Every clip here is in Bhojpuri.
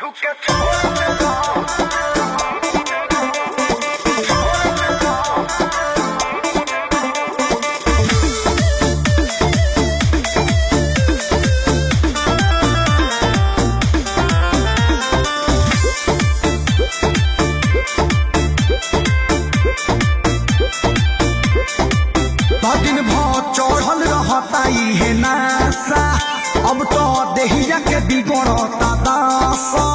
दिन भर चढ़ल रहता इहे नासा अब तो देहिया के बिगड़ता दासा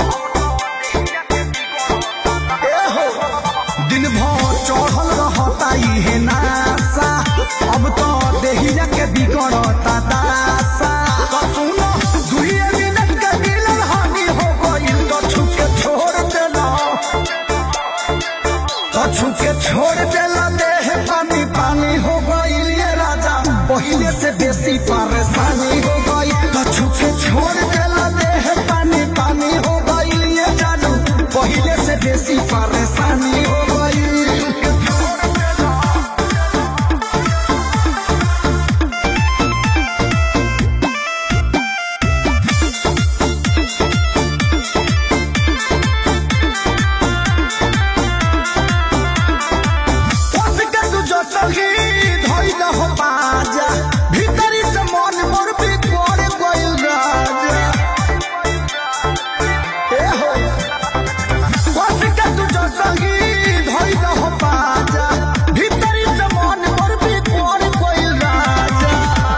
ए हो, दिन भर चढ़ल रहता इहे नासा अब तो देहिया के बिगड़ता दासा तो सुनो दुइये मिनट के मिलन हानि हो गइल तो छुके छोड़ देला तो छुके छोड़ देला देह पानी पानी हो गइल ये राजा पहिले से बेसी परेशानी हो गई तो छुके छोड़ देला देह पानी पानी हो गइल ये जानू पहिले से बेसी परेशानी हो गई के तू जटही धइल हो बाजा भीतरी से मन मोर भी कोड़ गइल राजा ए हो बस के तू जटही धइल हो बाजा भीतरी से मन मोर भी कोड़ गइल राजा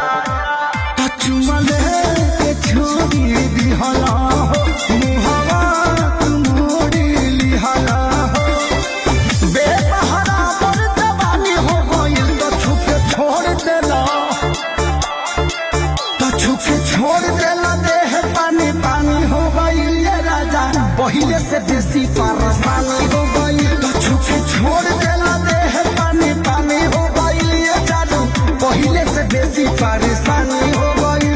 कचुमले के छोड़ी दिहला हो मुहवा तू मोड़ी लिहला हो बेसहारा पर जवानी हो गइल तो छुपे छोड़ देला तो छुपे छोड़ देला देह पानी पानी हो गइल ये राजा पहिले से बेसी परेशानी हो गइल तो छुपे छोड़ देला देह पानी पानी हो गइल ये जादू पहिले से बेसी परेशानी हो गइल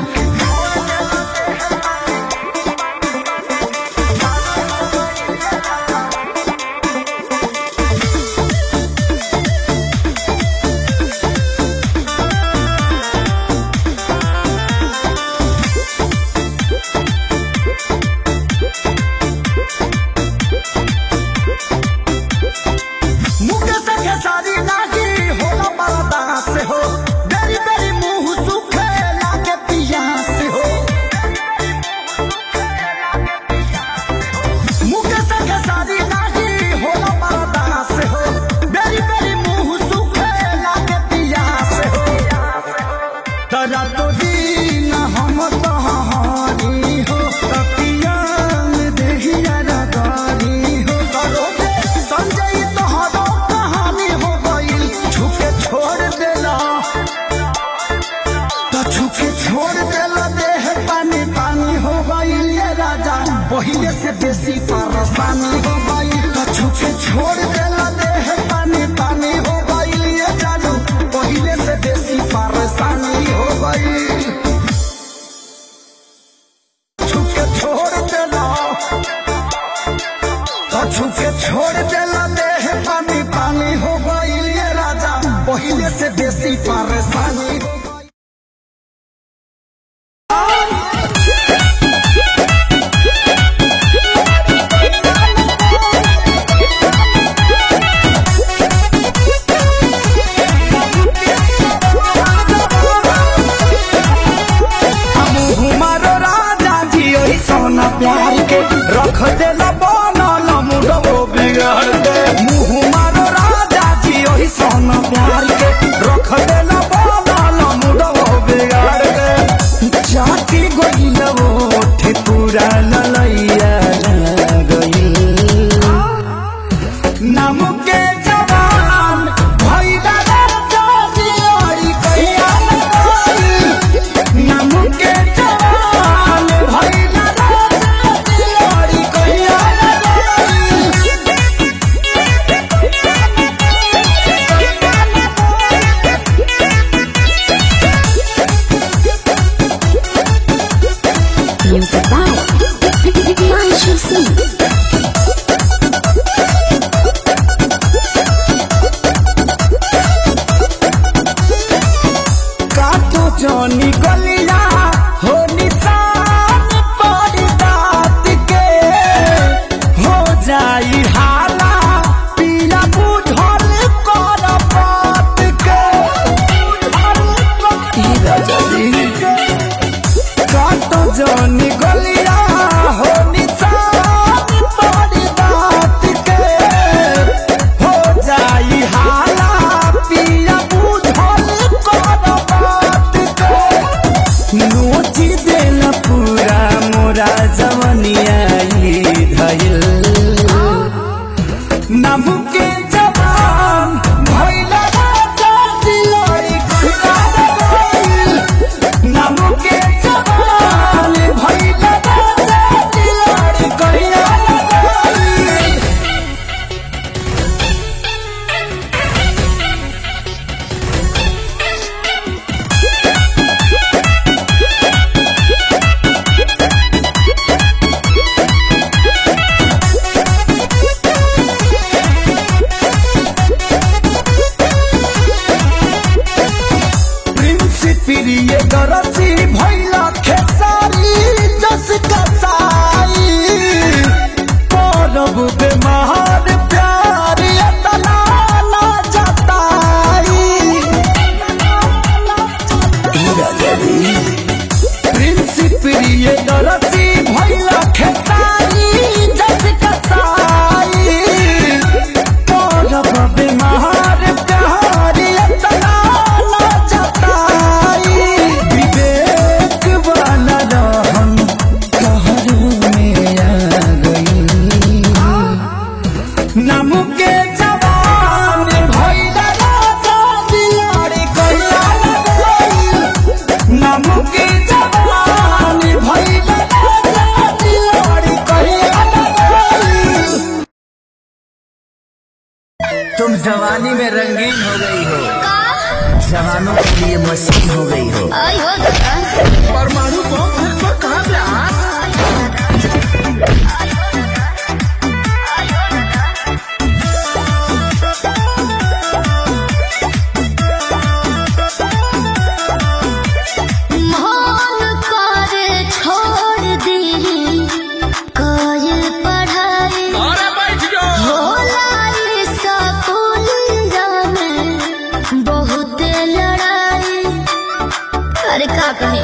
मुके से खेसारी लागी होला बरदा से हो बेरी बेरी मुंह सुखे लागे पिया से हो मुके से खेसारी लागी होला बरदा से हो बेरी बेरी मुंह सुखे लागे पिया से हो तरा तो दीन हम तहारी हो तपिया में देहिया रगारी हो करोगे संजय तोहरो कहानी हो गइल छुके छोड़ देला तो छुके छोड़ देला देह पानी पानी हो गइल ये राजा पहिले से बेसी परेशानी हो गइल तो छुके छोड़ देला देह पानी पानी हो गइल ये जानू पहिले से बेसी परेशानी हो गइल छुके छोड़ देला तो छुके छोड़ देला देह पानी पानी हो गइल ये राजा पहिले से बेसी परेशानी हो गइल हमारो राजा जी ओही सोना प्यार के रख देला बनल मुडो बिगाड़ दे मुँह मारो राजा जी ओही सोना प्यार के रख देला बनल मुडो बिगाड़ दे चाटी गइल ओठे पूरा ललैया गइल नाम के जवान भइला राजा जी ओरी कहिया लगई नाम के जवान भइला राजा जी ओरी कहिया Music by जवनिया धैल नामू के जवान भइला राजा दिलई कहिला गइल नामू के जवान भइला राजा दिलई कहिला गइल प्रिंसिपिरिय गरसी भैला खेसारी जस कसाई परब बेमार प्यार अतना ना जताई प्रिंसिपिरिय गरसी भैला खेसारी जस कसाई परब बेमार प्यार अतना ना जताई विवेक वाला रहन कहर में आ गई नामू के जवान भइला राजा दियारी कहिला गइल नामू के जवान भइला राजा दियारी कहिला गइल तुम जवानी में रंगीन हो गई हो जवानों के लिए मशीन हो गई हो आई हो दादा परमाणु बम फिर तो कहाँ पे आ? मन करे छोड़ दी कोई पढ़ाई होला ये स्कूलिया में बहुत लड़ाई अरे का कहे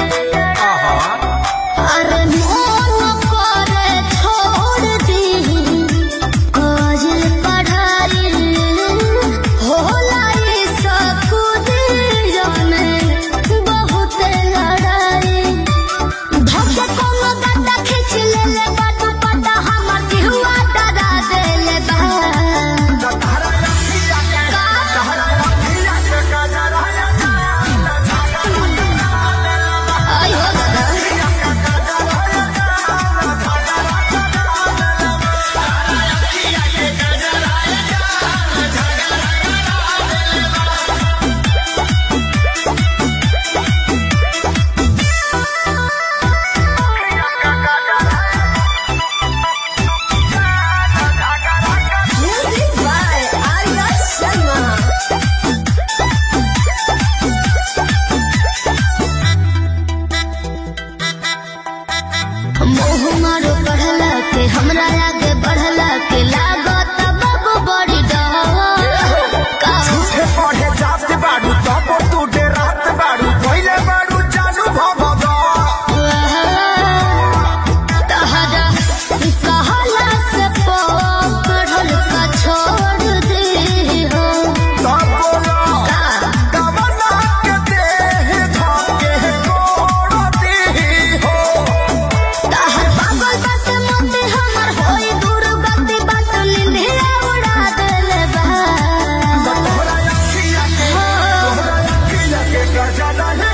अरे मन करे छोड़ दी कोई पढ़ाई होला ये स्कूलिया में बहुत लड़ाई धोखे कोनो दादा खींच ले ले बाटू पटा हमर जिहुआ डरा दे ले बा आई हो दादा Music by Arya Sharma. मोह मारो पढ़ला के हमरा आगे बढ़ला के लागत बाबू बड़ी डर का झूठे पढ़े जाते बाड़ू तब तू डेरात बाड़ू पहिले बाड़ू जानू भगदा तहरा कहला से पढ़ल का छोड़ दे हो तब बोला का कवना के देह धके कोड़ दी हो तहर पागल बात मोते हमर होई दूर गति बात निंदिया उड़ा देले बा तोहरा अखिया के तोहरा अखिया के गजला है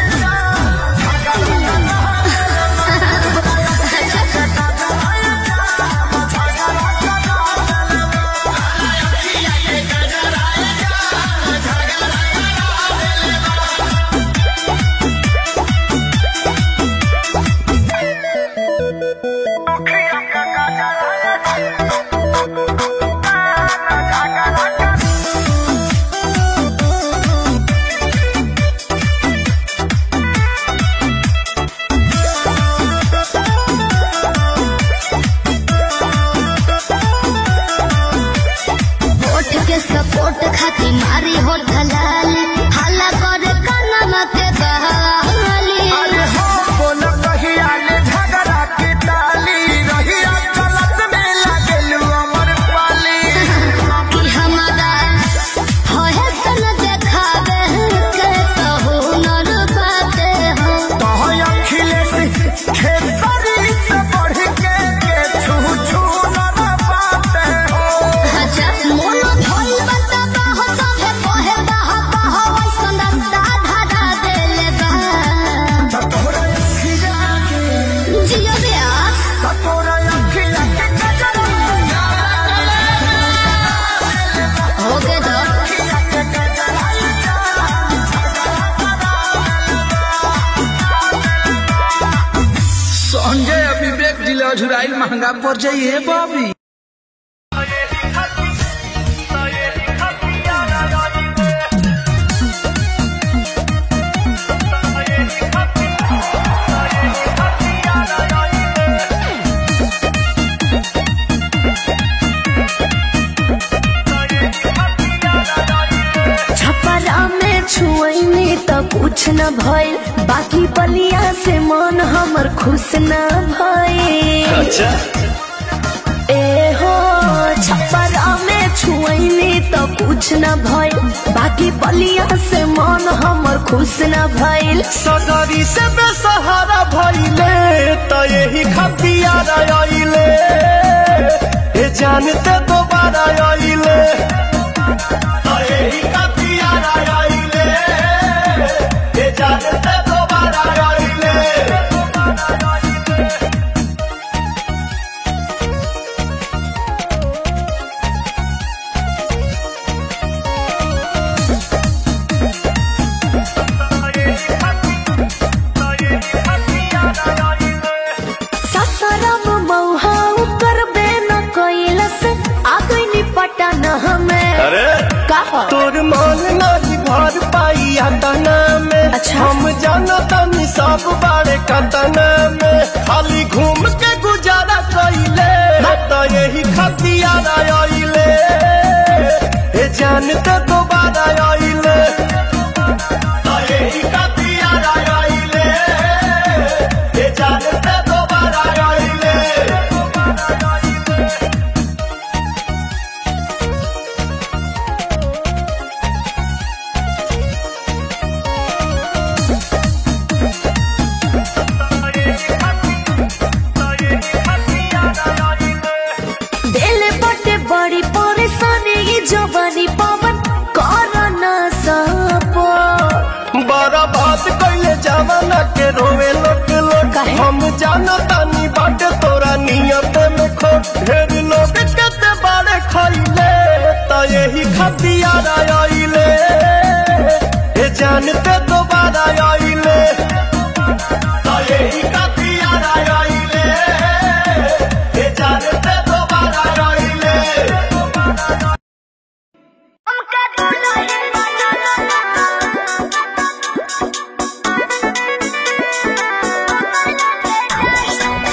होठ के सपोर्ट खाती मारी हो ढलाली हल्ला करे कनमा के बहाली अरे हो बोल कहिया ले झगड़ा के डाली रहिया गलत में लागलू गईल महंगा पड़ जाइए बाबी छपरा में छुअनी तो कुछ न भइल बाकी बलिया से मन हमर खुश न भइल ए हो छपरा में छुअनी तो कुछ न भइल बाकी बलिया से मन हमर खुश न भइल सगरी से बेसहारा भइले त यही खतिया आइले ए जानते दोबारा आइले त यही खतिया आइले ए जानते दोबारा आइले ससरम मौहा करबे न कैलस आ गइनी पटन हमें अरे कहा तोर मन नाही घर पाई अतना में अच्छा। हम जानता नी सब बारे कतना में खाली घूम के गुजारा कइले त यही खतिया आइले ए जानते दोबारा आइले त यही खतिया आइले ए जानते दोबारा आइले दिल बटे बड़ी परेशानी ये जवानी पवन कर न सपो बड़ा बात कैले जवाना के रोवे लोट लोट काहे? हम जाना तानी बाटे तोरा नियत में खोट ढेर लोग कते बारे खैले त यही खतिया आइले ए जानते दोबारा आइले त यही खतिया आइले ए जानते दोबारा आइले Thank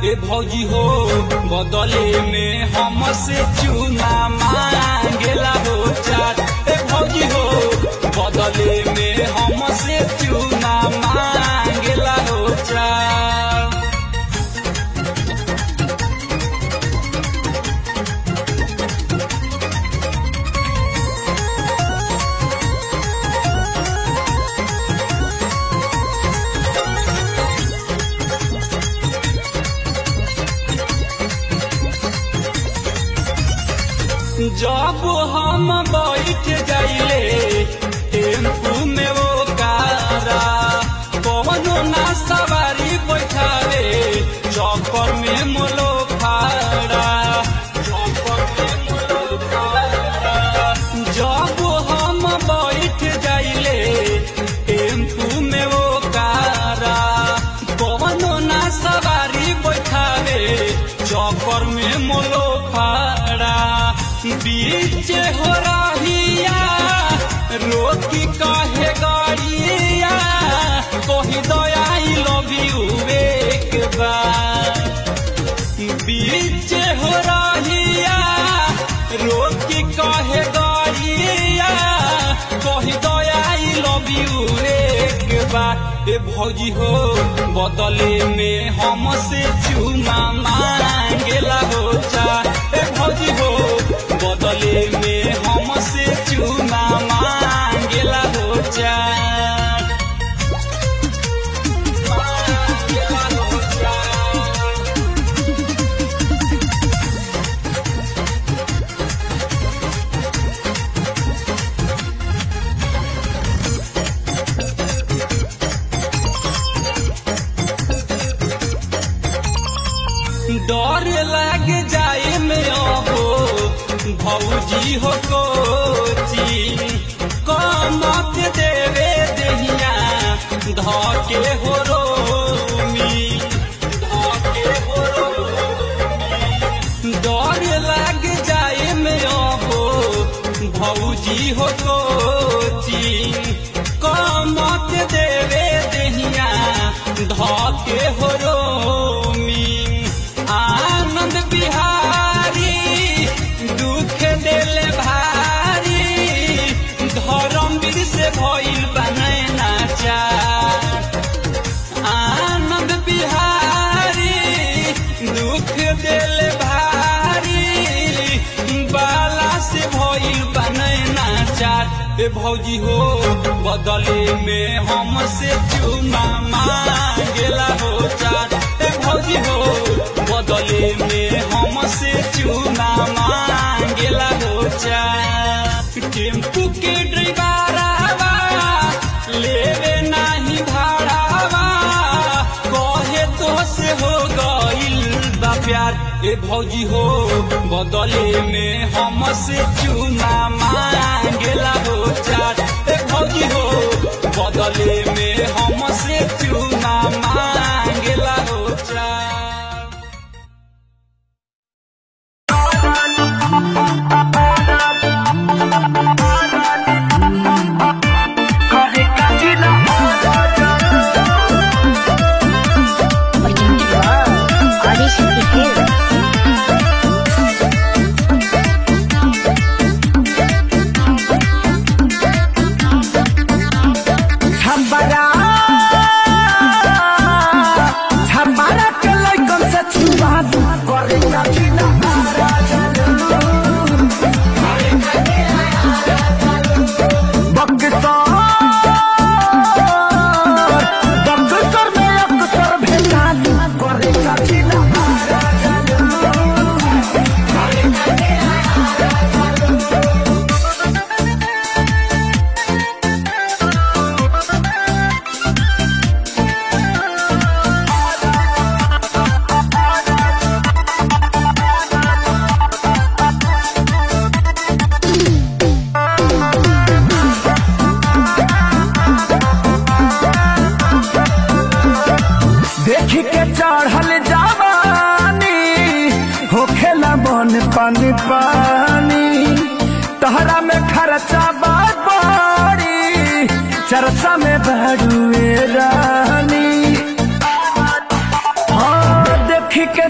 ए भौजी हो बदले में हमसे चूना मांगेला हो चाट ए भौजी हो बदले में हमसे चूना मांगेला हो चाट जब हम बैठ जाइले टेम्पू में वो कारा कौनो ना सवारी बैठावे चौकर में मोलो फाड़ा चौकर में मोलो फाड़ा जब हम बैठ जाइले टेम्पू में वो कारा कौनो ना सवारी बैठावे चौकर में मोलो फाड़ा बीच हो रहिया रोकी कहे गाड़िया कही दयाई लव यू एक बार बीच हो रहिया रोकी कहे गाड़िया कही दयाई लव यू एक बार ए भौजी हो बदले में हमसे चूमा मांगेला हो चा ए भौजी हो बदले में हमसे चूमा मांगेला हो चा मांगेला हो चा डर लग जाए में अबो भौजी हो कोची कमत देवे दहिया धके हो रोमी धके हो रोमी डर लग जाए में अबो भौजी हो कोची कमत देवे दहिया धके हो रोमी आनंद बिहारी दुख दिल भारी धर्मवीर से भइल बनै नाचार आनंद बिहारी दुख दिल भारी बाला से भइल बनै नाचार ए भौजी हो बदले में हमसे चूमा मांगेला हो चार ए भौजी हो बदले में हमसे चूना मांगेला हो चार टेम्पू के ड्राइवरवा लेवे नाही भाड़ावा कहे तो से हो गइल बा प्यार ए भौजी हो बदले में हमसे चूना मांगेला हो चार ए भौजी हो बदले में हमसे चूना मांगेला हो चार छबरा छबरा के लइकन से छुआ दू करे कठिना बक्सर में अक्सर भेजा दू करे कठिना देखी के चढ़ल जवानी होखेला बन पानी पानी तहरा में खर्चा बात बड़ी चर्चा में बड़ुए रानी हाँ देखी के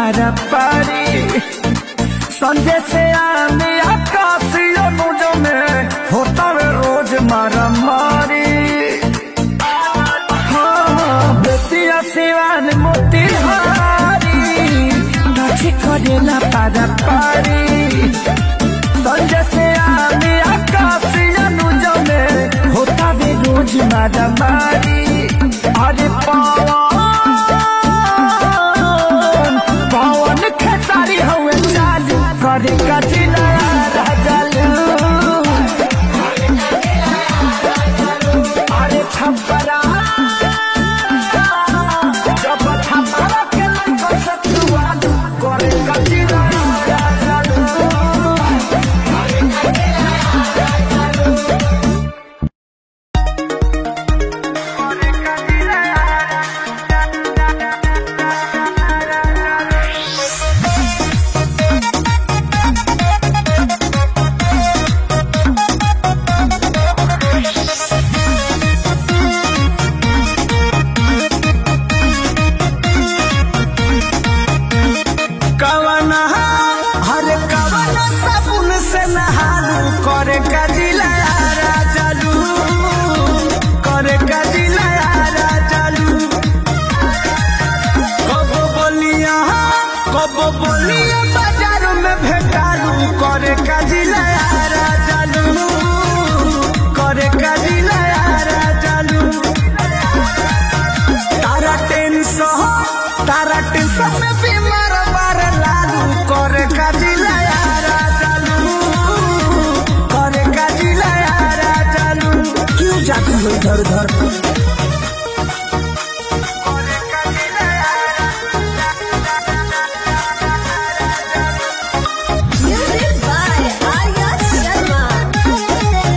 पारा पारी संजय से आने आकाशीय मुझ में होता वे रोज मारा मारी हाँ, बेतिया सिवान मोतिहारी नाची करेला पारा पारी संजय से आने आकाशीय मुझ में होता वे रोज मारा मारी अरे पवन पवन खेसारी हवे चालू करे कचिला राजलू अरे छपरा जब छपरा के लंका सतुआ करे कचिला राजलू कवना हर कवना साबुन से नहालू करे कजिला राजलू करे कजिला राजलू कब बोलिया कब बोलिया बाजार में भेटालू करे कजिला राजलू करे कजिला राजलू तारा टेंशन तारा टेंशन में बीमार बार लालू करे काजिला यारा चालू करे काजिला यारा चालू क्यों जाती हो इधर उधर करे काजिला यारा Music by Arya Sharma.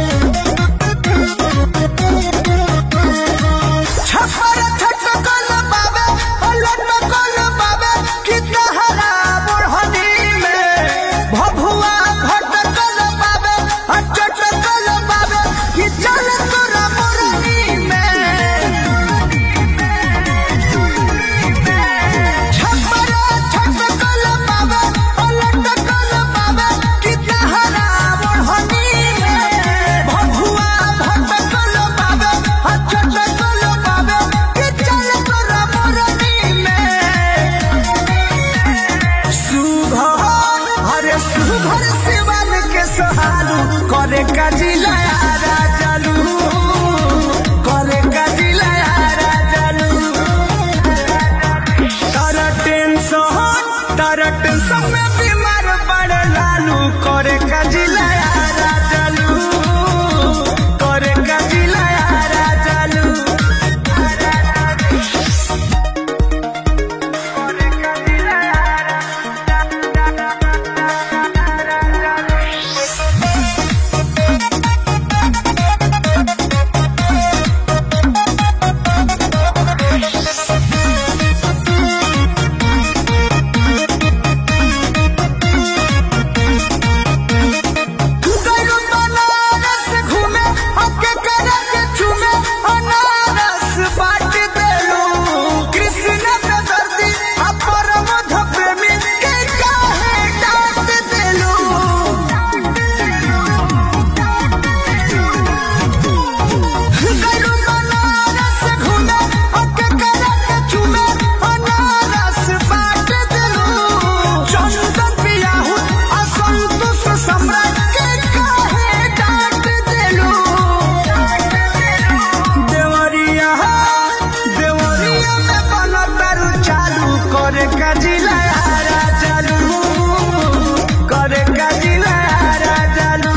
छपर छटकल बाबे लटकल बाबे कितना हरा बुढ़नी में भभुआ भटकल बाबे चटकल बाबे कि चल तोरा मुरनी में छपर छटकल बाबे लटकल बाबे कितना हरा बुढ़नी में भभुआ भटकल बाबे चटकल बाबे कि चल तोरा मुरनी में सुघर अरे सुघर शिवन के सहालू करे कजिला राजलू करे कजिला राजलू तारा टेंशन तारा टेंशन में बीमार पड़ लालू करे कजिला राजलू करे कजिला राजलू करे कजिला गइलू बनारस घूमे, हके करे के चूमे, अनारस बाट देलू। कृष्ण के दर्दी, आ परमध प्रेमी के काहे डांट देलू? गइलू बनारस घूमे, हके करे के चूमे, अनारस बाट देलू। चंदन पियाहू, आ संतोष सम्राट के काहे डांट देलू? देवरिया देवरिया में बनतारू चालू करे कजिला यारा चालू करे कजिला यारा चालू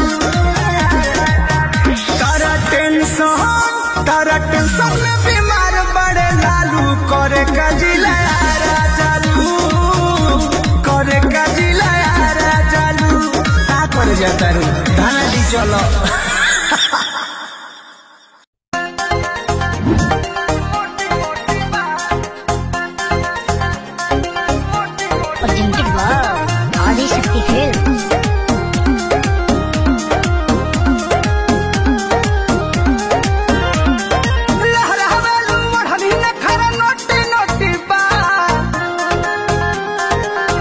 तारा टेंशन तारा टेंशन में बीमार बड़े लालू करे कजिला यारा चालू करे कजिला यारा चालू का करे जाता रू धाना दी चलो Presented by Adi Shakti Films. लहरावेलू ओढ़नी न खरा नोटी नोटी बा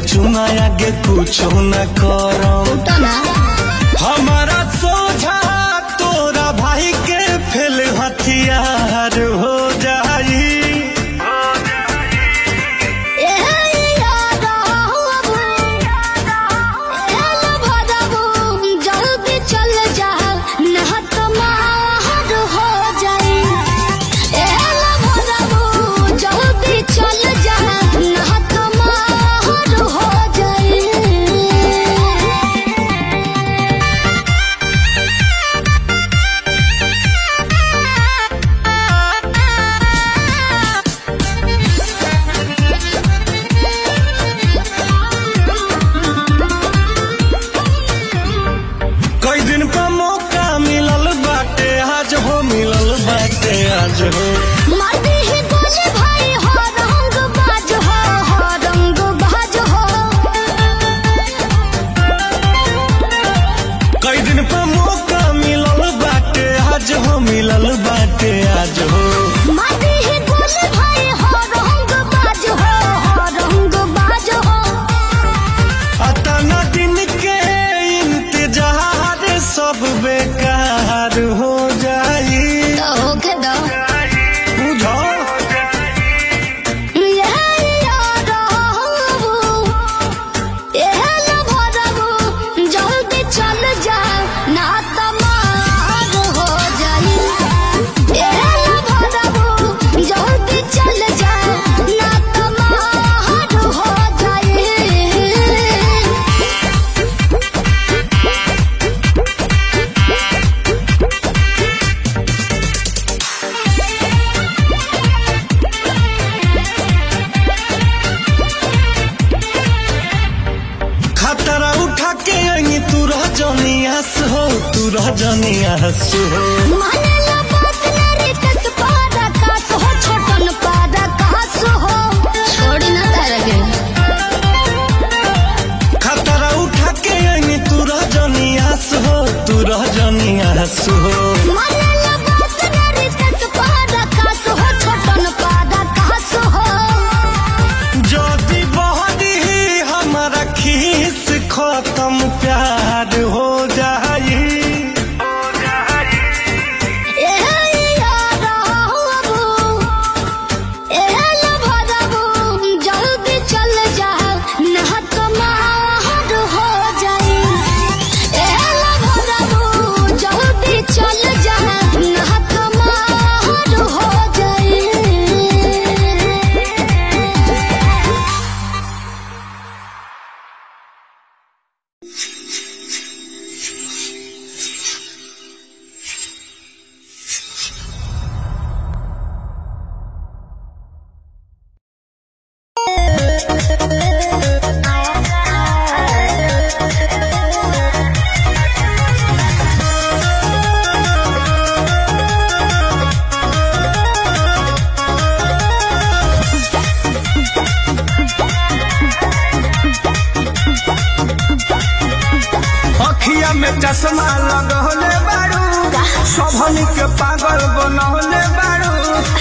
चुना आगे कुछ न करम तो ना हमारा सोझा तोरा भाई के फेल हथियार हो जाई ए यादा बाबू ए भदाबू जल्दी चल जा ना तो मार हो जाई ए भदाबू जल्दी चल जा ना तो मार हो जाई कई दिन पर मौका मिलल बाटे आज हो मिलल बाटे आज हो माटी ही बोले भाई हो रंग बाज हो हो रंग बाज हो कई दिन पर मौका मिलल बाटे आज हो मिलल बाटे आज हो माटी ही बोले भाई हो रंग बाज हो हो रंग बाज हो अतना दिन के इंतजार सब बेकार हो जाई तो हो के दो बुझो ये याद हो ये लो भरबू जल्दी चल जा ना तो मार हो जाई ये लो भरबू जल्दी चल जा ना तो मार हो जाई खतरा उठा के आई तू रह जनियास हो तू रह जनियास हो माने ला बात ना रे कस पारा कास हो छोटन पारा कास हो छोड़ी ना तारा के खतरा उठा के आई तू रह जनियास हो तू रह जनियास हो माने ला बात ना रे कस पारा कास हो छोटन पारा कास हो जदी बहदी हमारा खीस खत्म प्यार हो जाई ए याद बाबू ए लो भदाबू जल्दी चल जा ना तो मार हो जाई ए लो भदाबू जल्दी चल जा ना तो मार हो जाई अखिया में चश्मा लगौले बारू सबनी के पागल बनौले बारू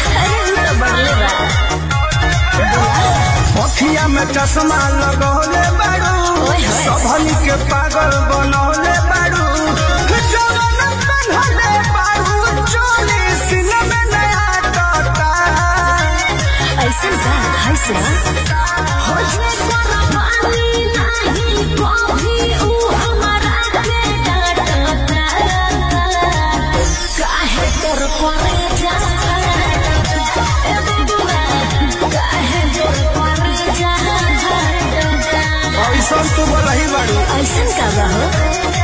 अखिया में चश्मा लगौले बारू सबनी के पागल बनौले बारू जवन बनौले बारू चोली सीने में नया टोटा ऐसे का हाय से होशे करवानी नहीं कभी ऊ हमारा के डांटता काहे कर परे जा ए बुआ काहे जोर परे जा ऐसा तू बोलही बारू ऐसन का बा हो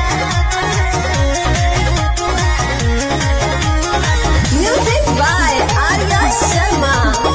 म्यूजिक बाय आर्या शर्मा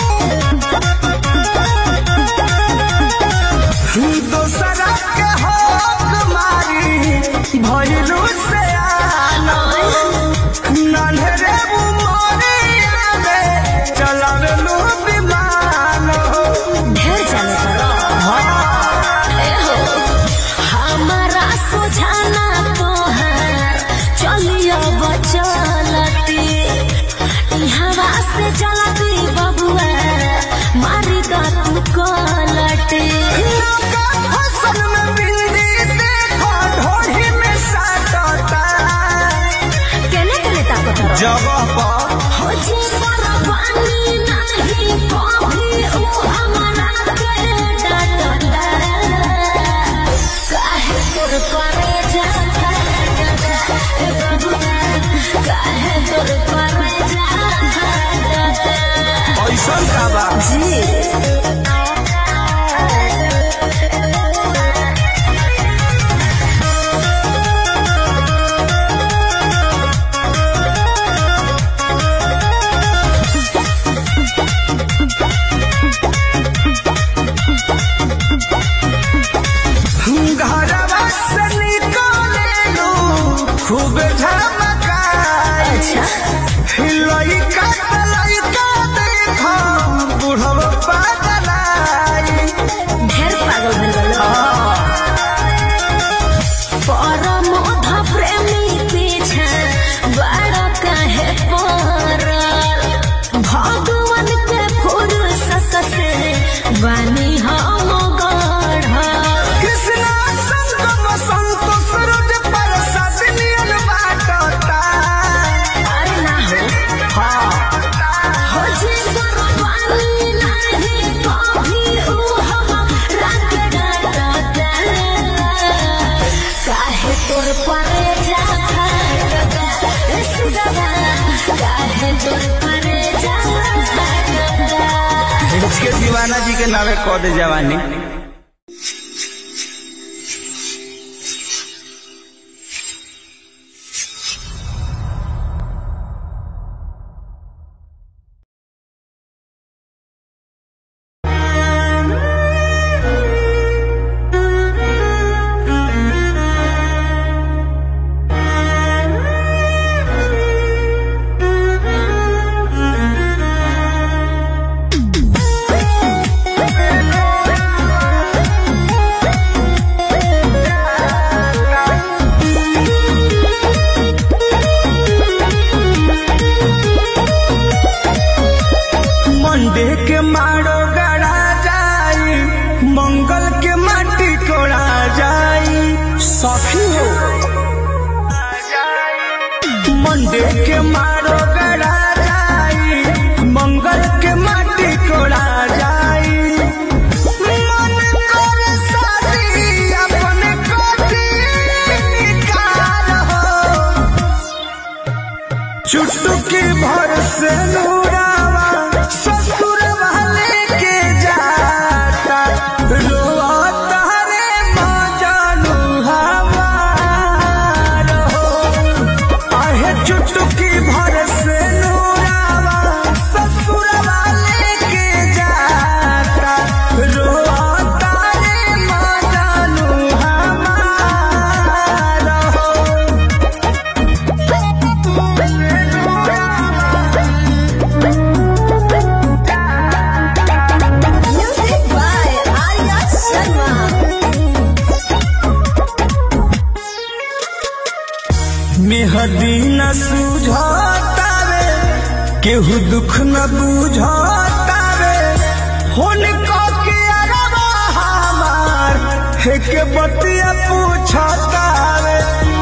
दोसरा के हक मारी भइलू से आना नन्हरे उमरिया में चलावेलू विमान हो ढेर जाने करो ए हो हमारा सोझाना तोहार चलियो बचलती इहवा से चलती बबुआ मारी दा तू कलटी लोका जी घरवा से निकलेलू खूब झमकाई अच्छा लइका त लइका देखो बुढ़वा पागलाई ढेर पागल भइल बा परम अध प्रेमी पीछे बड़ा काहे पड़ल भगवान के फुर्सत से बनी हम गढ़ल कृष्णा संगम संतोष रोज प्रसाद नियन बाटता अरे ना हो हो जी कुर्बानी नहीं कभी ऊ हम रात डाटा काहे तोर पर जा काहे तोर पर जा इसके दीवाना जी के नावे कह दे जवानी मंडे के मारो गड़ा जाई मंगल के माटी कोड़ा जाई सखी हो मंडे के मारो गड़ा जाई मंगल के माटी कोड़ा जाई मन कर शादी अपने कोठी निकाल हो चुटकी भर से नूरावा ससुर वाले के जाता रोता रे माँ जानू हमार हो आहे चुटकी भर से नूरावा ससुर वाले के जाता रोता रे माँ जानू हमार हो Music by Arya Sharma. मेहदी न सूझतावे केहू दुख न बुझतावे होन को के अरबा हमार हे के बतिया पूछतावे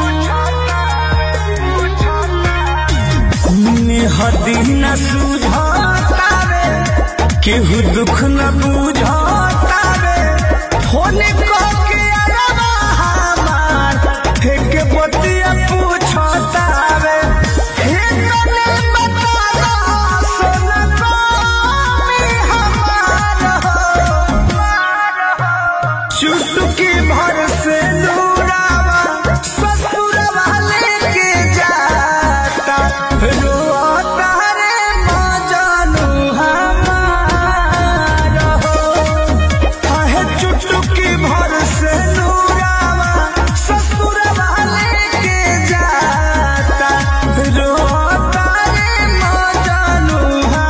मेहदी न सूझतावे केहू दुख न बुझतावे होन को के अरबा हमार हे के बतिया पूछतावे हे तने बता दो सोना कोमी हमार हो चुटकी भर से नूरावा ससुर वाले के जाता रोता रे माँ जानू हमार हो आहे चुटकी भर से नूरावा ससुर वाले के जाता रोता रे माँ जानू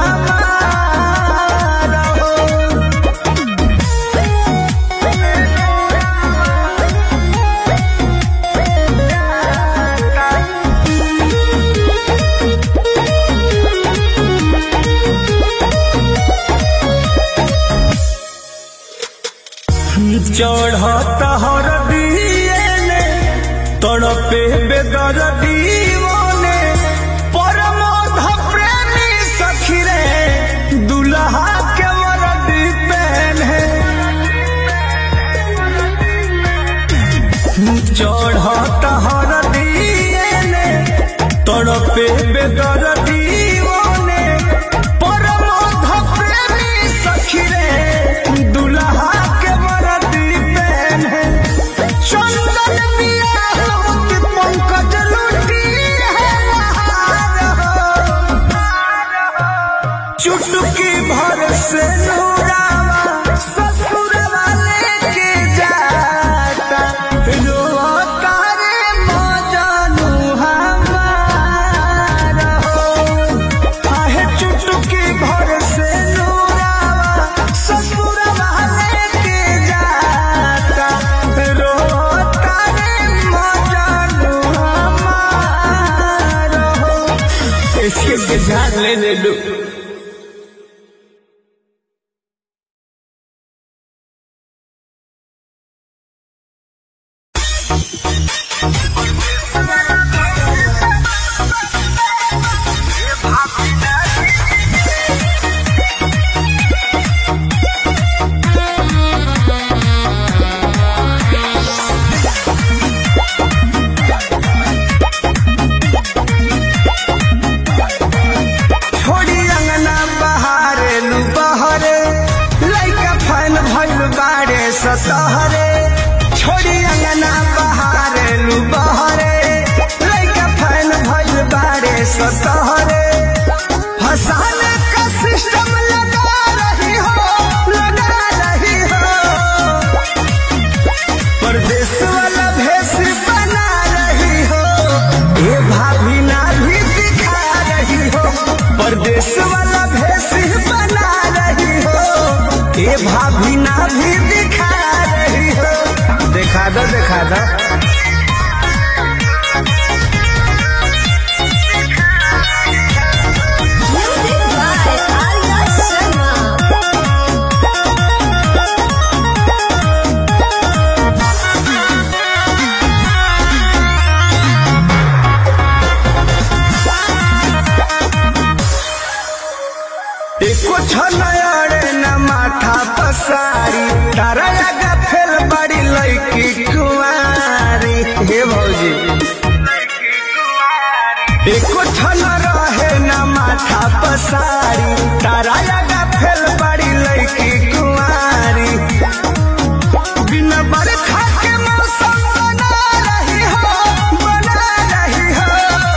हमार हो चढ़त हर दिए तड़पे बेदर दीवाने परमोध प्रेमी सखी रे दुल्हा के वरदी पहने चढ़त हर दिए तड़पे बेदर दीवाने परमोध प्रेमी ले लू छोड़ी अंगना बहारे लू बहरे लइका फैन भइल बाड़े सतहरे छोड़ी अंगना बहारे लू बहरे लइका फैन भइल बाड़े सतहरे फसाने का सिस्टम लगा रही हो लगा रही हो परदेश वाला भेष बना रही हो ये भाभी ना भी दिखा रही हो परदेश वाला भेष बना रही हो ये भाभी ना भी दिखा रही हो देखा दो देखा दो Music by Arya Sharma. एको छनयरे न माथा पसारी तारा लगा फेल बड़ी लड़की कुंवारी हे भौजी एको छन रहे न माथा पसारी तारा लगा फेल बड़ी लड़की कुंवारी बिन बरखा के मौसम बना रही हो बना रही हो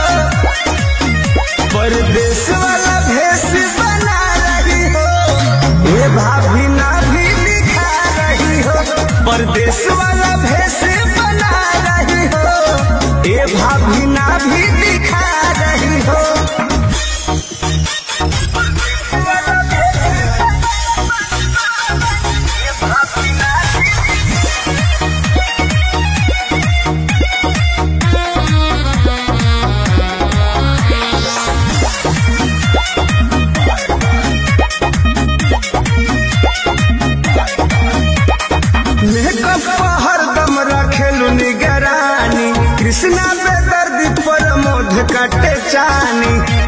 परदेश वाला भेष बना रही हो ये भाभी ना भी दिखा रही हो परदेश वाला भेष बना रही हो ये भाभी ना भी दिखा रही हो मेकअप हरदम रखेलू निगरानी कृष्णा पे दर्द पर मोध कटे चानी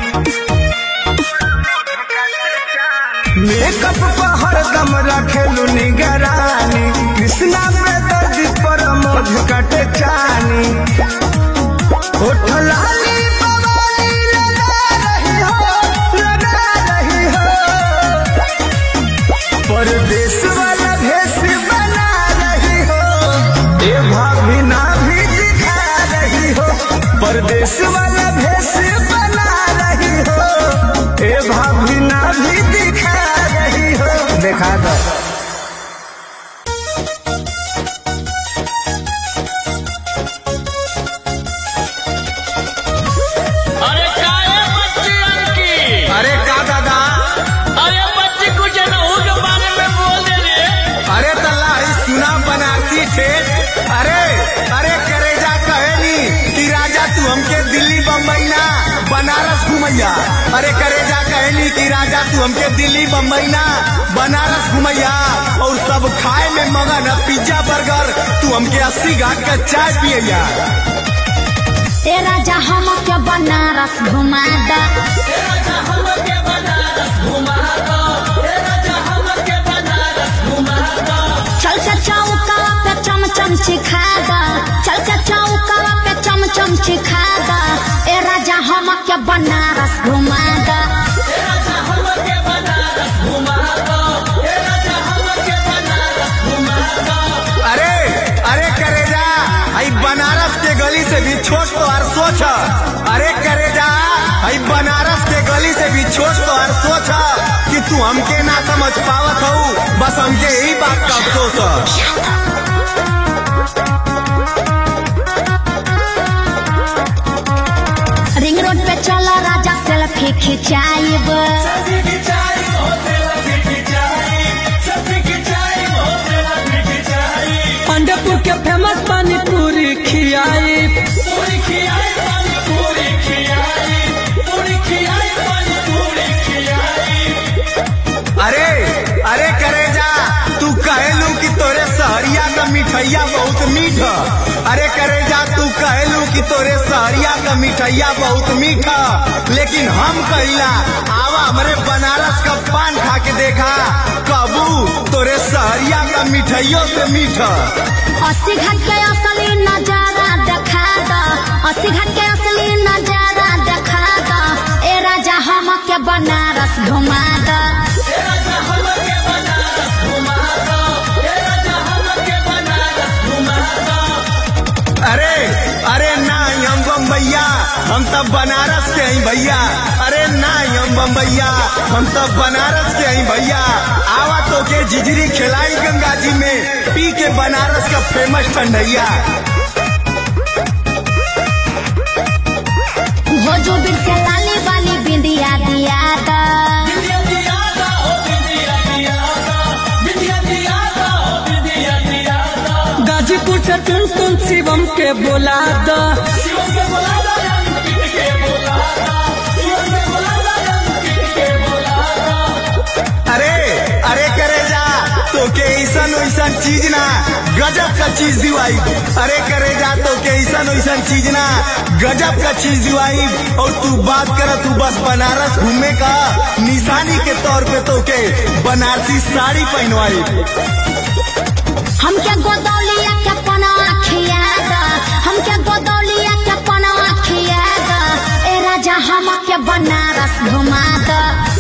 मेकअप पर हरदम रखेलू निगरानी कृष्णा पे दर्द पर मोध कटे चानी होठ लाली बवाली लगा रही हो लगा रही हो परदेश वाला भेष बना रही हो ये भाभी ना भी दिखा रही हो परदेश वाला भेष बना रही हो ये भाभी ना भी दिखा रही हो देखा दो अरे काय है बच्ची की अरे का दादा अरे बच्ची कुछ नहू के बारे में बोल दे रे अरे तल्ला ही सुना बनारसी ठेठ अरे अरे करेजा कहेनी कि राजा तू हमके दिल्ली बम्बई ना बनारस घुमैया अरे करेजा कहेनी कि राजा तू हमके दिल्ली बम्बई ना बनारस घुमैया और सब खाए में मगन है पिज्जा बर्गर तू हमके अस्सी घाट का चाय पियैया ए राजा हम के बनारस घुमा दा चल के चौका पे चम चम सिखा दा चल के चौका पे चम चम सिखा दा ए राजा हम के बनारस घुमा दा अरे अरे करेजा आई बनारस के गली से भी छोट तो हर सोच है। अरे करेजा आई बनारस के गली से भी छोट तो हर सोच है कि तू हमके ना समझ पावत हो बस हमके यही बात का अफसोस है रिंग रोड पे चला राजा सेल्फी खिंचाइब अंडरपुर के फेमस पानी पूरी खियाई मीठ अरे करे जा तू कहलू कि तोरे सहरिया का मिठैया बहुत मीठा लेकिन हम कहिला आवा हमरे बनारस का पान खा के देखा कबू तोरे सहरिया का मिठाइयों से मीठा अस्सी घाट के असली नजारा देखा द अस्सी घाट के असली नजारा देखा द ए राजा हम के बनारस घुमा द अरे अरे ना हम बम्बैया हम सब बनारस से आई भैया अरे ना हम बम्बैया हम सब बनारस से आई भैया आवा तो के जिजरी खिलाई गंगा जी में पी के बनारस का फेमस ठंडैया हो जो बिर से लाली वाली बिंदिया दिया द गाजीपुर से टुन टुन शिवम के बोला द अरे अरे करे जा तो के ऐसन वैसन चीज ना गजब का चीज दिवाई अरे करे जा तो के ऐसन वैसन चीज ना गजब का चीज दिवाई और तू बात कर तू बस बनारस घूमे का निशानी के तौर पे तो के बनारसी साड़ी पहनवाई हमके गोदौलिया के पनवा खिया द हमके गोदौलिया के पनवा खिया द ए राजा हम के बनारस घुमा द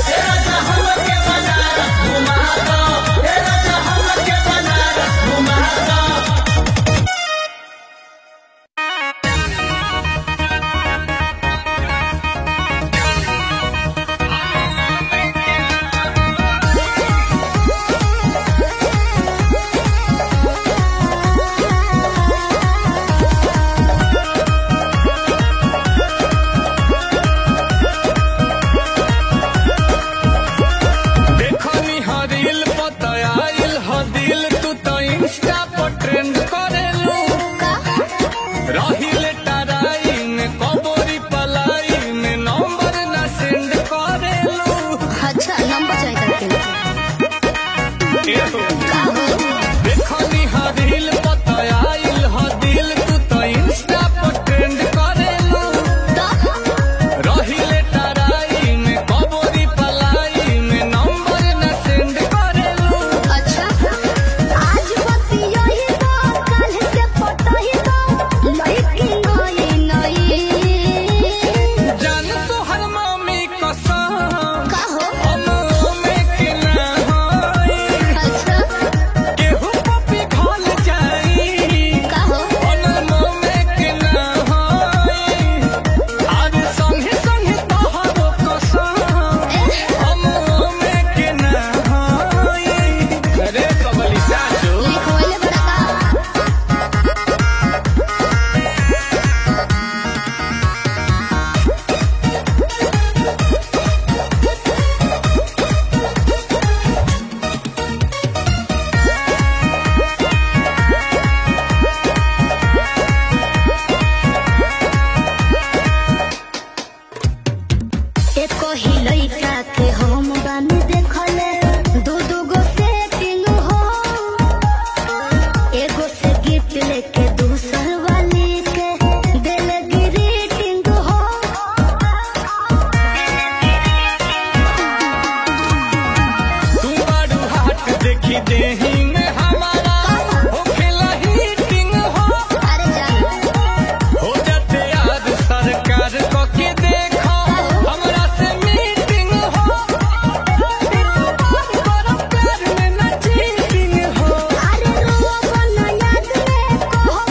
देखनी हरिल पतयाइल हदिल तू तो इंस्टा पर ट्रेंड करेलू रहिले टराई में कबोरी पलाई में नंबर ना सेंड करेलू अच्छा नंबर चाहिए एहो। देखनी हरिल पतयाइल हदिल तू तो इंस्टा पर ट्रेंड करेलू रहिले टराई में कबोरी पलाई में नंबर ना सेंड करेलू अच्छा आज बती यही तो कल से पता ही तो लड़की नई नई जान तोहर मम्मी कसम कहो हमो में के ना होई अच्छा केहू पपी खल जाई कहो हमो में के ना होई आज संगे संगे तोहरो कसम हमो में के ना होई अरे कबली सासू लिखवाइले बड़ा का एको ही लइका के हम बानी देखले दू दू गो सेटिंग हो एगो से गिफ्ट लेके दूसर वाली के दिल ग्रीटिंग हो तू बारू हाथ देखी देही में हमारा हो खेला हीटिंग हो अरे जान हो जाते याद सरकार को के देखो हमरा से मीटिंग हो करो प्यार में ना चीटिंग हो अरे रोब न याद में कहो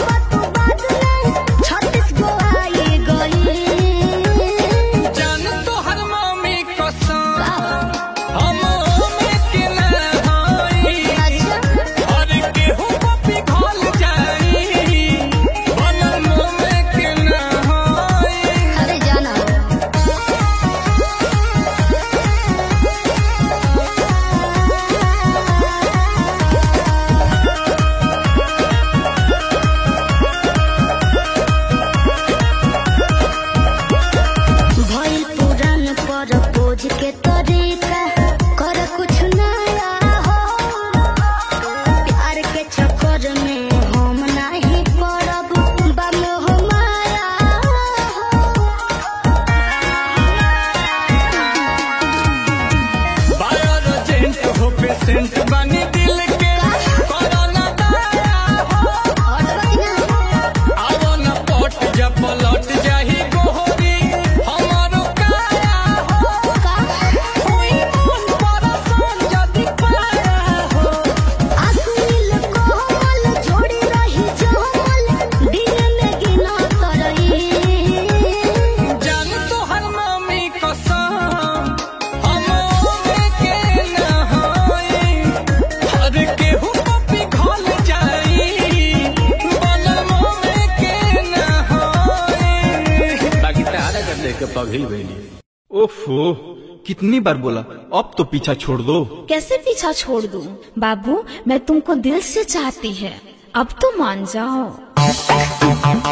पगली गई ओफो कितनी बार बोला अब तो पीछा छोड़ दो कैसे पीछा छोड़ दूं? बाबू मैं तुमको दिल से चाहती है अब तो मान जाओ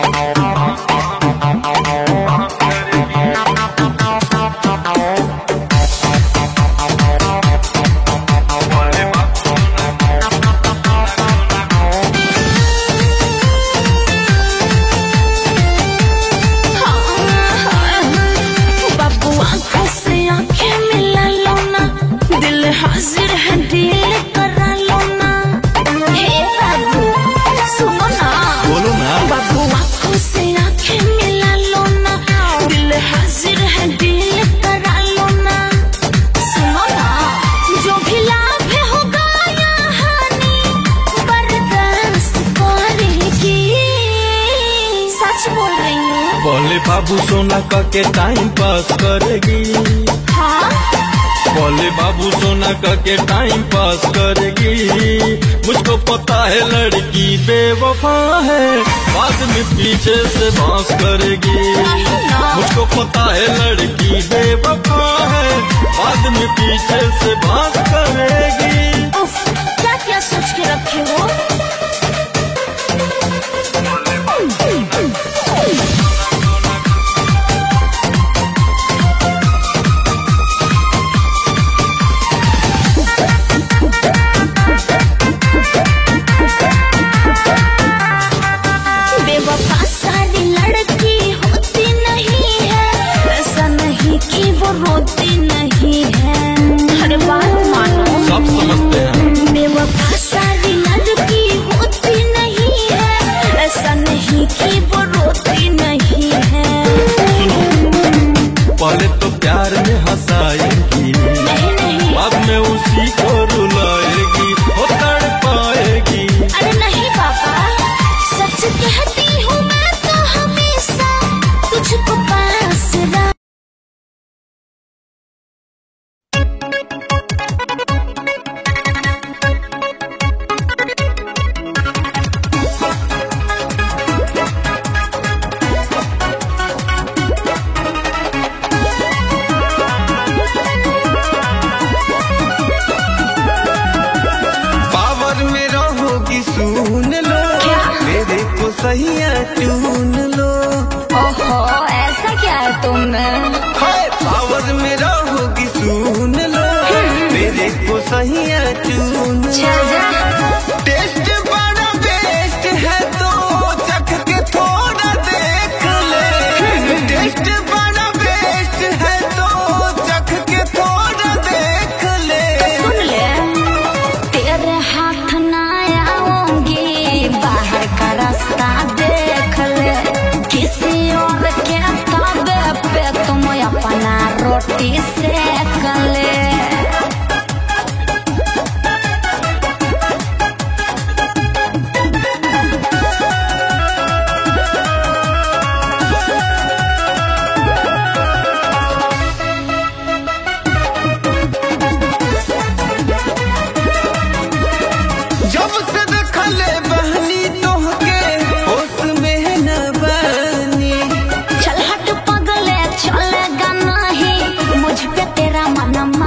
बाबू आंखों से आंखें मिला लो ना दिल हाजिर है दिल करा लो ना हे बाबू सुनो ना बोलो ना बाबू आंखों से आंखें मिला लो ना दिल हाजिर है दिल करा लो ना सुनो ना जो भी लाभ है होगा या हानि बर्दाश्त करेगी सच बोल रही हूँ बोले बाबू सोना का के टाइम पास करेगी हाँ बोले बाबू सोना का के टाइम पास करेगी मुझको पता है लड़की बेवफा है बाद में पीछे से बांस करेगी मुझको पता है लड़की बेवफा है बाद में पीछे से बांस करेगी उफ, क्या क्या सोच के रखे हो बेवफा सारी लड़की होती नहीं है ऐसा नहीं कि वो रोती नहीं है हर बात मानो सब समझते हैं बेवफा सारी लड़की होती नहीं है ऐसा नहीं कि वो रोती नहीं है पहले तो प्यार में हंसाएगी नहीं नहीं बाद में उसी को रुलाएगी हो तड़ पाएगी अरे नहीं पापा सच कहती हूँ मैं तो हमेशा तुझको पास रख पावर में रहोगी सुन लो क्या? मेरे को सही चुन लो ओहो ऐसा क्या है तुम हाय पावर में रहोगी सुन लो मेरे को सही चुन चल जा टेस्ट बड़ा बेस्ट है तो चख के थोड़ा देख ले टेस्ट बड़ा बेस्ट है तो चख के थोड़ा देख ले सुन ले तेरे हाथ ना आऊंगी बाहर का रास्ता देख ले किसी और के ताबे पे तुम अपना रोटी सेक ले जब से देखले बहनी तोहके होश में न बनी चल हट पगले चलेगा नहीं मुझ पे तेरा मन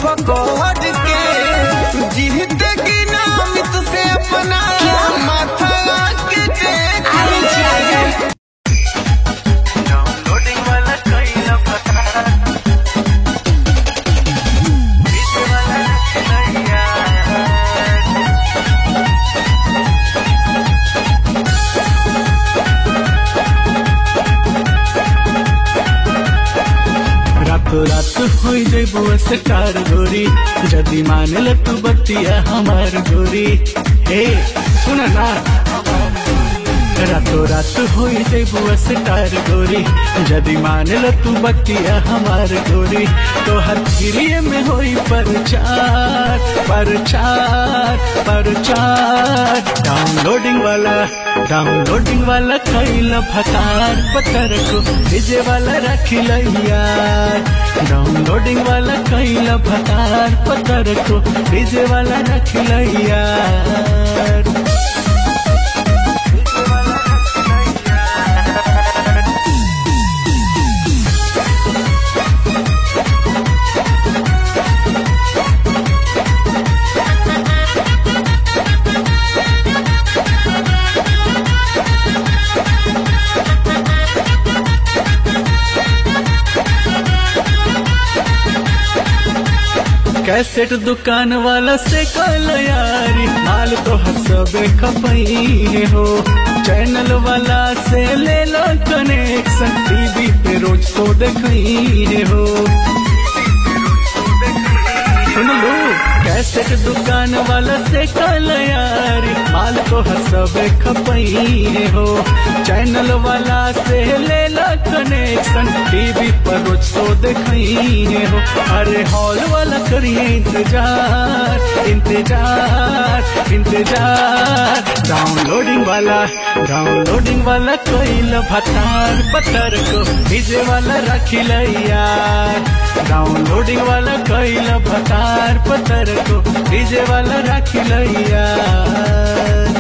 पकड़ के जीत की नामित से अपना माथा के देख अरे जाजा डाउनलोडिंग वाला कोई न पता बीच वाला नैया रातों रात हो जेबो स्टार गोरी जदी मान ल तू बतिया हमार गोरी हे सुन ना रातों रात हो जेबो स्टार गोरी जदी मान ल तू बतिया हमार गोरी तो हर गिरिए में होई परचार परचार परचार डाउनलोडिंग वाला डाउनलोडिंग वाला कैल फतार पत्थर को डीजे वाला रखी यार डाउनलोडिंग वाला कैल फतार पत्थर को डीजे वाला रखी यार कैसेट दुकान वाला से कल यारी माल तो हर सबे खपई हो चैनल वाला से ले लो कनेक्शन टीवी पे रोज तो देखई हो सुन लो कैसेट दुकान वाला से कल यारी माल तो हर सबे खपई हो चैनल वाला से ले लो कनेक्शन टीवी पर रोज तो देखई हो अरे हॉल वाला करिए इंतजार इंतजार इंतजार डाउनलोडिंग वाला डाउनलोडिंग वाला कोई भतार पत्थर को डीजे वाला रखी यार डाउनलोडिंग वाला कोई भतार पत्थर को डीजे वाला रखी यार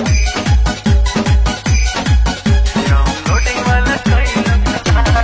डाउनलोडिंग वाला कोई न पता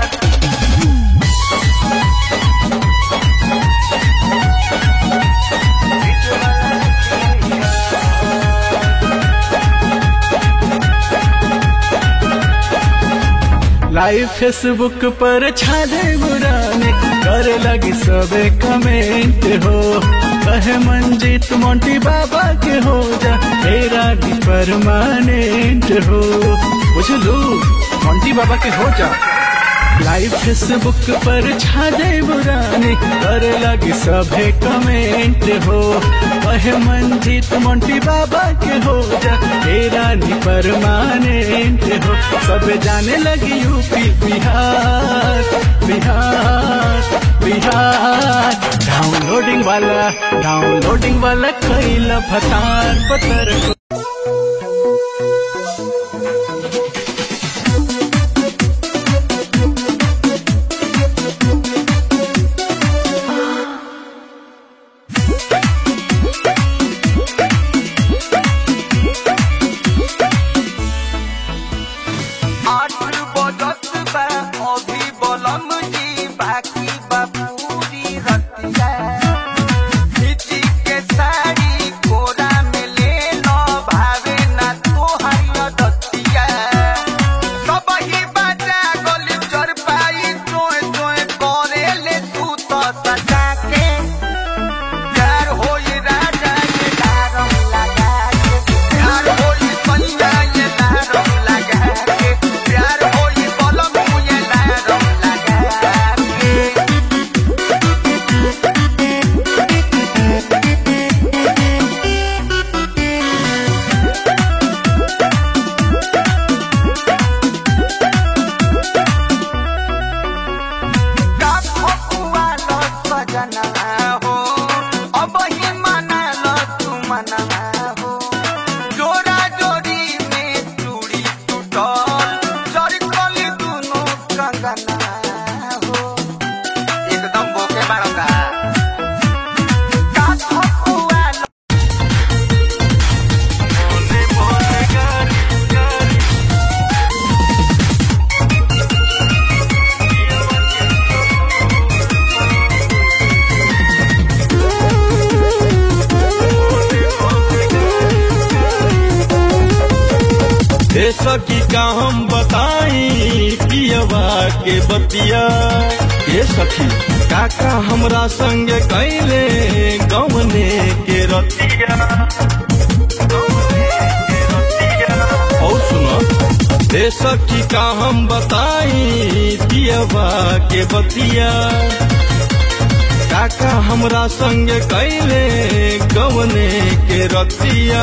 लाइव फेसबुक पर छा दे बुराने करे लगी सबे कमेंट हो कहे मंजीत मोंटी बाबा के हो जा तेरा भी परमानेंट हो बुझलू मोंटी बाबा के हो जा लाइव फेसबुक पर छा दे बुराने करे लगी सभे कमेंट हो कहे मंजीत मोंटी बाबा के हो जा तेरा नी परमानेंट हो सब जाने लगी यूपी बिहार बिहार बिहार डाउनलोडिंग वाला डाउनलोडिंग वाला कैला फतार पतर को आठ बजत बा अभी बलम जी बाकी बा पूरी रतिया खिची के साड़ी कोरा में ले लो सखी का हम बताई पियवा के बतिया ये सखी काका हमरा संग कैले गवने के रतिया और सुनो ए सखी का हम बताई पियवा के बतिया काका हमरा संग कैले गवने के रतिया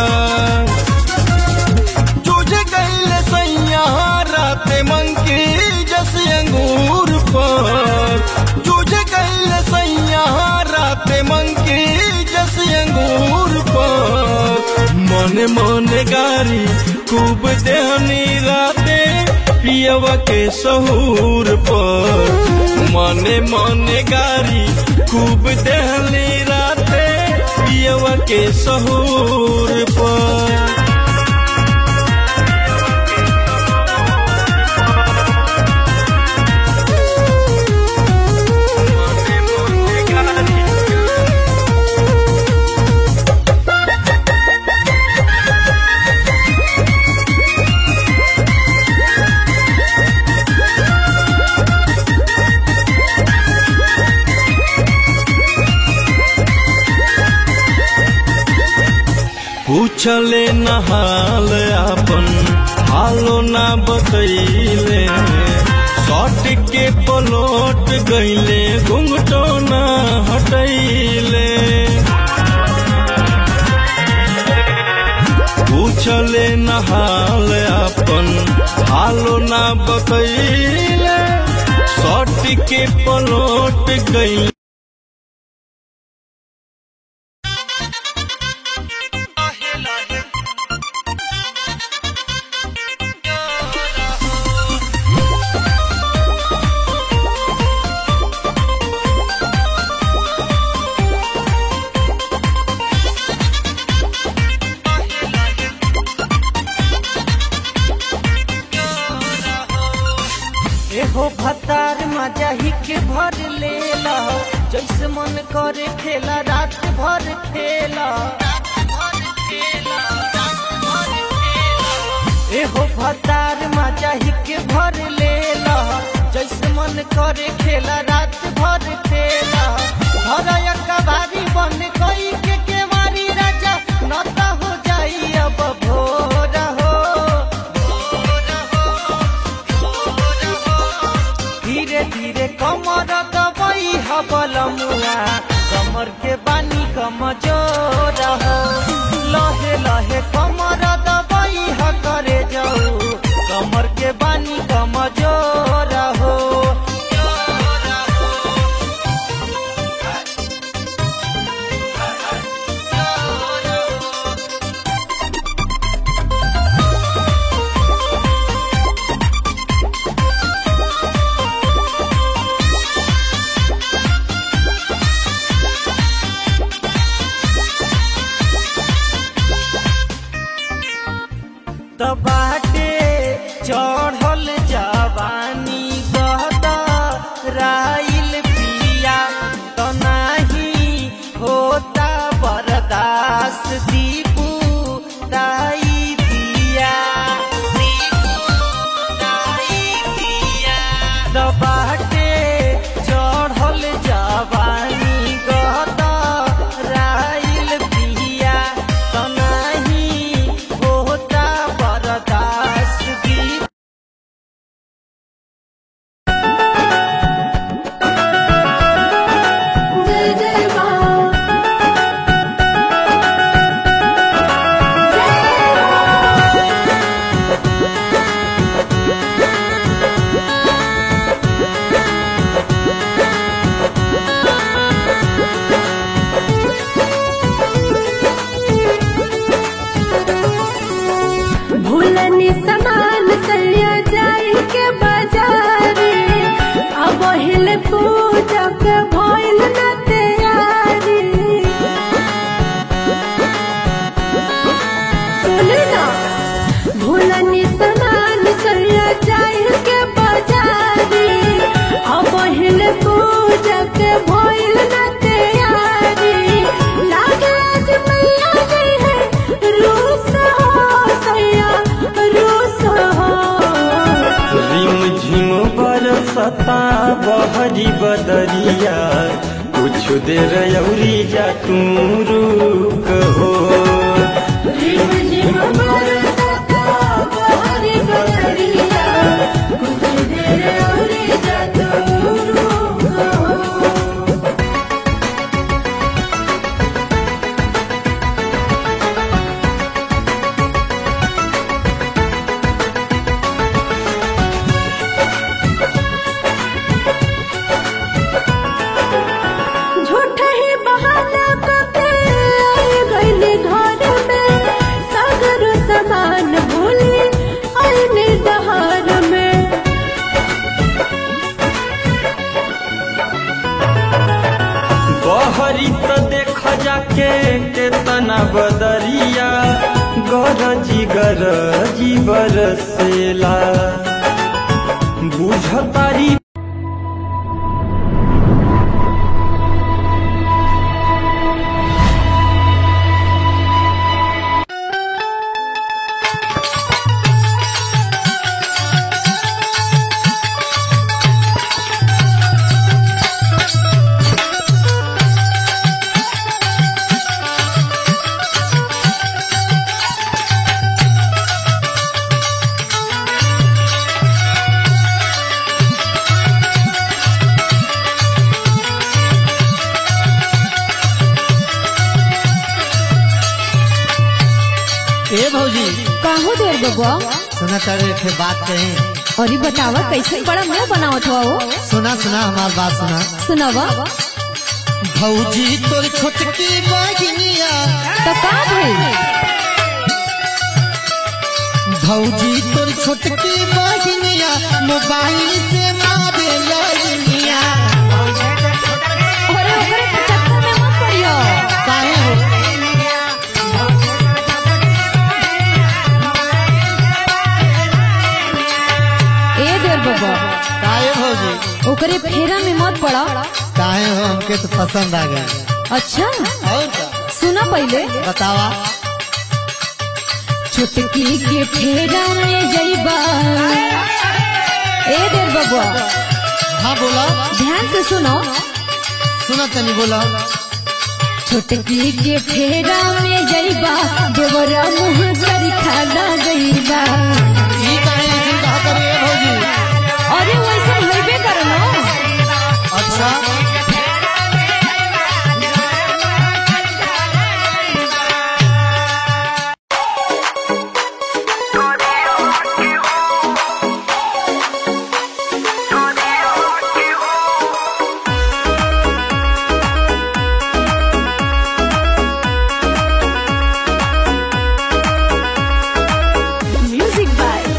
तुझे कैले सैया राते मंकी जस अंगूर पर तुझे कैले सैया राते मंकी जस अंगूर पर मन मन गारी खूब देहनी राते पियवा के सहूर पर मने मने गारी खूब देहली राते पियवा के सहूर पर पूछले नहाल अपन हालो ना बतैले सट के पलोट गईले घुंघटो ना हटैले पूछले नहाल अपन हालो ना बतैले सट के पलोट गईले एहो भतार मजा ही के भर लेला जैसे मन करे खेला रात भर खेला एहो भतार मजा ही के भर लेला जैसे मन करे खेला रात भर खेला भर कबारी बन गई के केवारी राजा नता हो जाई अब भोर हो धीरे धीरे कमर दबाई हबल मुआ कमर के बानी कमजोर हो लहे लहे कमर दबाई ह करे जाऊ कमर के बानी कमजोर हो तबाटे चढ़ल जवानी गहत राइल पिया तो नाही होता बर्दाश्त दीपू दाई दिया तबाटे चढ़ल जवानी गहत राइल पिया तो नाही होता बर्दाश्त दीपू जय बरसता बहरी बदरिया कुछ देर अउरी जा तू रुक हो झूठा ही बहाना करके आए गइले घर में सागर समान भूले आईने दहार में बहरी तो देख जाके केतना बदरिया गरजी गरजी बरसेला बुझतारी ए भौजी काहो देर बबुआ सुना तारे थे बात कही अरे बतावा कैसे बड़ा मुंह बनावत हुआ वो सुना सुना हमार बात सुना सुनावा भौजी तोर छोटकी बहिनिया तो का भइल भौजी तोर छोटकी बहिनिया मोबाइल से मारे लड़निया अरे ओकरे के चक्कर में मत पड़ियो काहे हो ए देर बबुआ काहे भौजी ओकरे फेरा में मत पड़ा काहे हो हमके तो पसंद आ गया अच्छा और का सुना पहले बतावा छुटकी के फेरा में जइबा ए देर बबुआ हाँ बोला ध्यान से सुनो सुना तनी बोला छुटकी के फेरा में जइबा देवरा मुँह करी खाना जइबा ई काहे ऐसे कहा करे ए भौजी अरे वैसे होइबे करलो अच्छा म्यूजिक बाय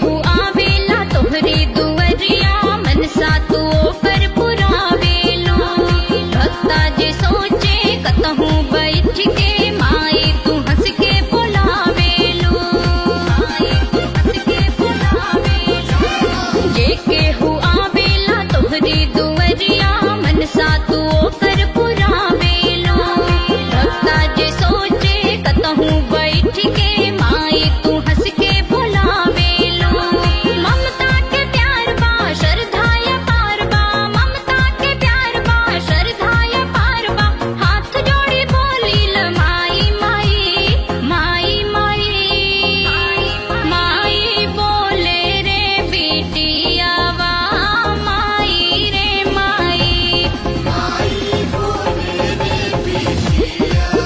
हु आवेला तोहरे दुवरिया मनसा तू ओकर पुरावेलो भक्ता जे सोचे कतहु बैठ के माई तू हंस के बुलावेलो माई तू हंस के बुलावेलो जे केहू आवेला तोहरे दुवरिया मनसा तू ओकर पुरावेलो भक्ता जे सोचे कतहु बैठ के माई तू हंस के बुलावेलो ममता के प्यार बा श्रद्धाय पार बा ममता के प्यार बा श्रद्धाय पार बा हाथ जोड़ी बोलिल माई माई माई माई माई बोले रे बिटियावा माई रे माई माई बोले रे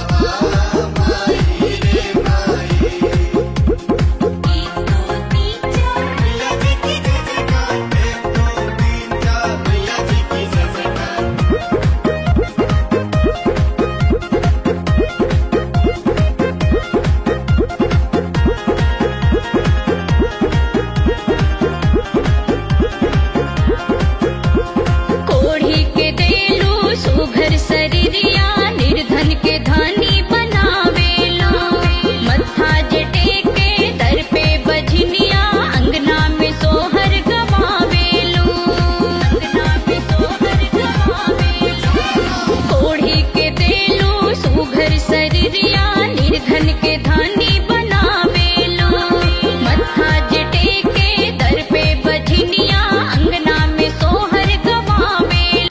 कोढ़ी के देलू सुघर शरीरिया निर्धन के धनी बनावेलो मत्था जटे के दर पे बजनिया अंगना में सोहर गवावेलो अंगना में सोहर गवावेलो कोढ़ी के देलू सुघर शरीरिया निर्धन के धनी बनावेलो मत्था जटे के दर पे बजनिया अंगना में सोहर गवावेलो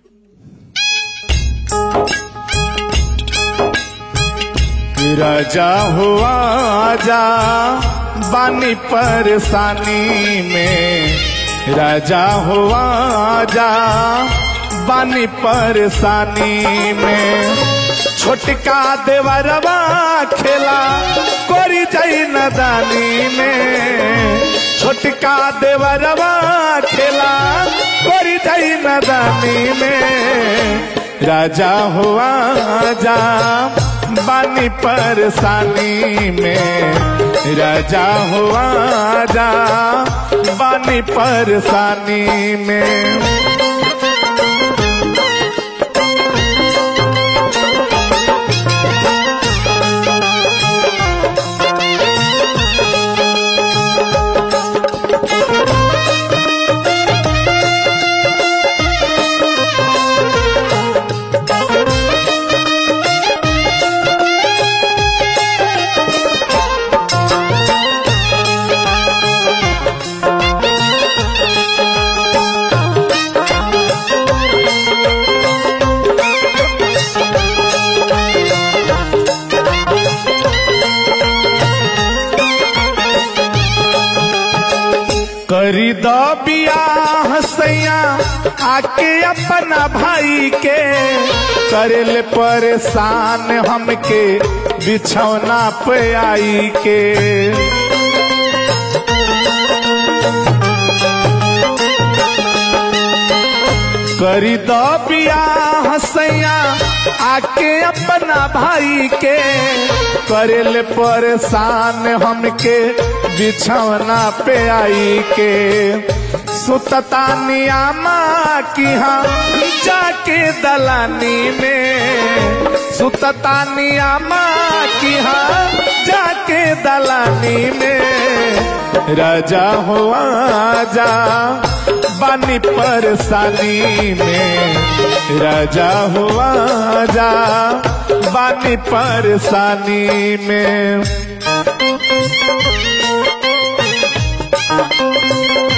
राजा हुआ जा बानी परेशानी में राजा हुआ जा बानी परेशानी में छोटका देवरवा खेला कोरी जाई नदानी में छोटका देवरवा खेला कोरी जाई नदानी में राजा हुआ जा बानी परेशानी में राजा हुआ जा बानी परेशानी में करी दो बियाह सैया आके अपना भाई के करेले परेशान हमके बिछौना पे आई के करी दो बियाह सैया आके अपना भाई के करेले परेशान हमके बिछौना पे आई के सुतता नियामा की हाँ जाके दलानी में सुतता नियामा की हाँ जाके दलानी में राजा हुआ जा बानी परेशानी में राजा हुआ जा बानी परेशानी में